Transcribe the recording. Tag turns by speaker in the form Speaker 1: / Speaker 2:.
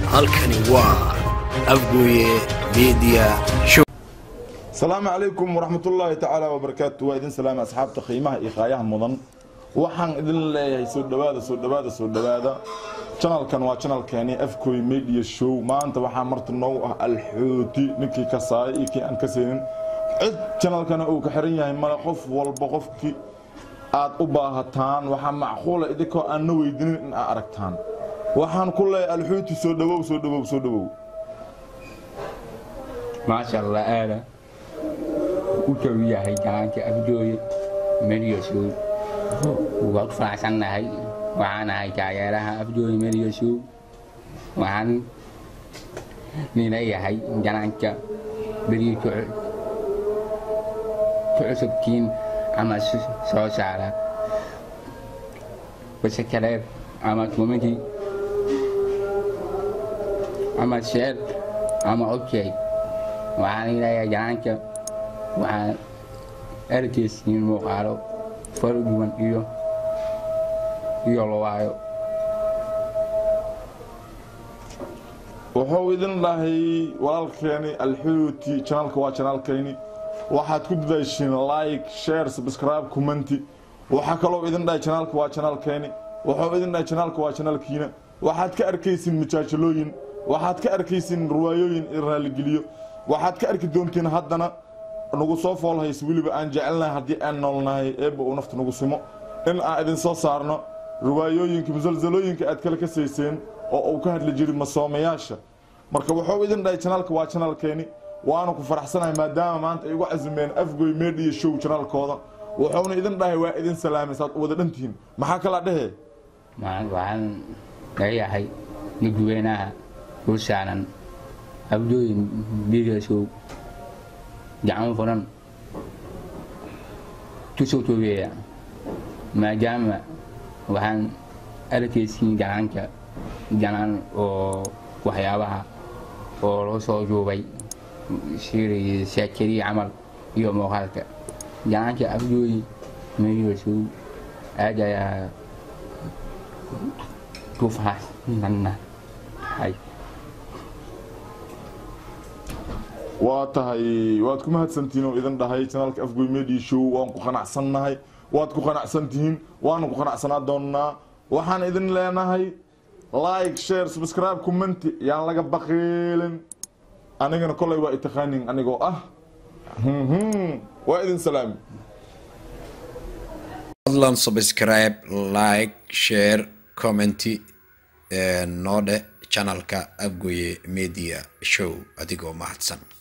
Speaker 1: halkani waa afgooye media show
Speaker 2: asalaamu calaykum waraxmatullaahi tacaala wabarakaatu waa idin salaama asxaabta qiimaha iyo qaayaha mudan waxaan idin leeyahay soo dhowaada soo dhowaada soo dhowaada janalkan waa janalkeeni afkoy media show maanta waxaa marta noogu ah alxooti ninkii ka saayay iyo kii aan ka saynin cid janalkana uu ka xiran yahay male qof walba qofkii aad u baahataan waxaa macquula idinkoo aan na weydinin in aad aragtaan waxaan ku leeyahay alxooti soo dhowow soo dhowow soo dhowow
Speaker 3: maasha allah aada u dhow yahay gacanta afjooye mediashow waa ku faraxsannahay waxaan ahay taageeraha afjooye mediashow waxaan nileeyahay ganaanka beriyo ku cusubtiin ama soo saara base kaleed ama committee ama sheer ama okay waxaan leeyahay ganaanka waxaan erkeysiin muuqaalo fara duwan iyo iyo lawaayo
Speaker 2: wuxuu idin dhahay walaalkeeni alxuuti janalka waa janaalkayni waxaad ku dadaashiin like share subscribe commenti waxaa kaloo idin dhahay janaalka waa janaalkeeni wuxuu idin dhahay janaalka waa janaalkiina waxaad ka arkaysin majaajalooyin waxaad ka arkaysin ruwaayooyin i raaligeliyo waxaad ka arki doontiin haddana nagu soo foolhays weliba aan jecelnahay haddii aan noolnahay eebba uu nafta nagu simo in aan idin soo saarno riwaayooyinka musalsalooyinka aad kala kasayseen oo uu ka hadli jiray masoomayaasha marka wuxuu idin dhahay janaalka waa janaalkeeni waana ku faraxsanahay maadaama maanta ay igu casimeen afgoy media show janaalkooda wuxuuna idin dhahay waa idin salaamay saad u wada dhantihiin maxaa kalaa dhehe
Speaker 3: waxaan leeyahay dadweynaha u saaran abdooyin mediashow gacmo furan tusoo toogeeya maadaama waxaan arkaysiin ganaanka ganaan oo waxyaabaha oo loo soo juubay shiraya saakariya camal iyo muuqaalka ganaanka afdooyi mediashow aad ayaa ku faraxsannahay
Speaker 2: waa tahay waad ku mahadsantihiin oo idin dhahay janaalka afgoy media show waan ku qanacsannahay waad ku qanacsantihiin waana ku qanacsanaa doonnaa waxaan idin leenahay like share subscribe commenti yaan laga baqiilin anigana kolay waa itaqaanin anigoo ah waa idin salaami
Speaker 1: fadlan subscribe like share commenti noo dhe channelka afgoye media show adigoo mahadsan